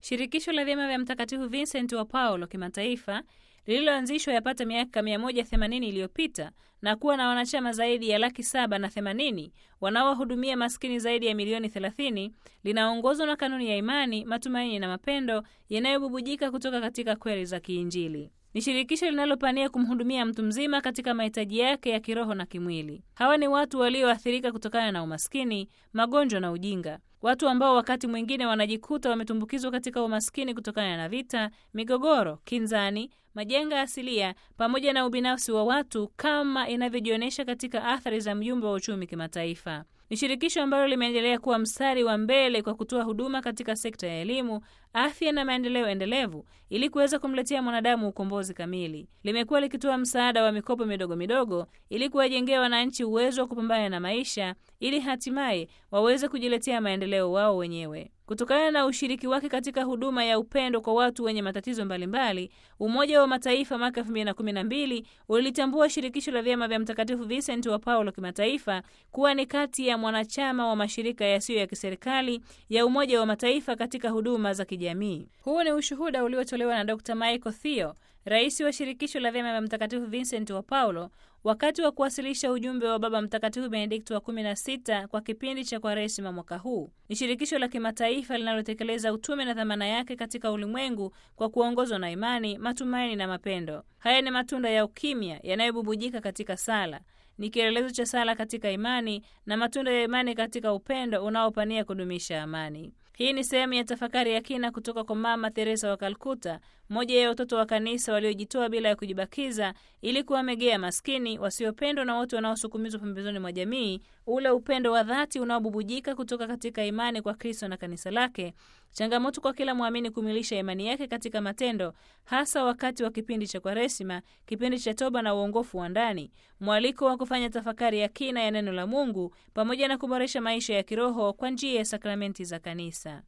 Shirikisho la vyama vya Mtakatifu Vincent wa Paulo kimataifa lililoanzishwa yapata miaka 180 iliyopita na kuwa na wanachama zaidi ya laki saba na themanini wanaowahudumia maskini zaidi ya milioni 30 linaongozwa na kanuni ya imani, matumaini na mapendo yanayobubujika kutoka katika kweli za kiinjili. Ni shirikisho linalopania kumhudumia mtu mzima katika mahitaji yake ya kiroho na kimwili. Hawa ni watu walioathirika kutokana na umaskini, magonjwa na ujinga, watu ambao wakati mwingine wanajikuta wametumbukizwa katika umaskini kutokana na vita, migogoro, kinzani, majanga asilia pamoja na ubinafsi wa watu kama inavyojionyesha katika athari za mjumbe wa uchumi kimataifa. Ni shirikisho ambalo limeendelea kuwa mstari wa mbele kwa kutoa huduma katika sekta ya elimu, afya na maendeleo endelevu ili kuweza kumletea mwanadamu ukombozi kamili. Limekuwa likitoa msaada wa mikopo midogo midogo ili kuwajengea wananchi uwezo wa kupambana na maisha ili hatimaye waweze kujiletea maendeleo wao wenyewe. Kutokana na ushiriki wake katika huduma ya upendo kwa watu wenye matatizo mbalimbali, Umoja wa Mataifa mwaka 2012 ulitambua shirikisho la vyama vya Mtakatifu Vincent wa Paulo kimataifa kuwa ni kati ya mwanachama wa mashirika yasiyo ya kiserikali ya Umoja wa Mataifa katika huduma za kijamii. Huu ni ushuhuda uliotolewa na Dr. Michael Theo, rais wa shirikisho la vyama vya Mtakatifu Vincent wa Paulo wakati wa kuwasilisha ujumbe wa Baba Mtakatifu Benedikto wa 16 kwa kipindi cha Kwaresima mwaka huu. Ni shirikisho la kimataifa linalotekeleza utume na dhamana yake katika ulimwengu kwa kuongozwa na imani, matumaini na mapendo. Haya ni matunda ya ukimya yanayobubujika katika sala ni kielelezo cha sala katika imani na matunda ya imani katika upendo unaopania kudumisha amani. Hii ni sehemu ya tafakari ya kina kutoka kwa Mama Teresa wa Kalkuta, mmoja ya watoto wa kanisa waliojitoa bila ya kujibakiza ili kuwamegea maskini, wasiopendwa na wote wanaosukumizwa pembezoni mwa jamii, ule upendo wa dhati unaobubujika kutoka katika imani kwa Kristo na kanisa lake. Changamoto kwa kila mwamini kumilisha imani yake katika matendo, hasa wakati wa kipindi cha Kwaresima, kipindi cha toba na uongofu wa ndani, mwaliko wa kufanya tafakari ya kina ya neno la Mungu pamoja na kuboresha maisha ya kiroho kwa njia ya sakramenti za kanisa.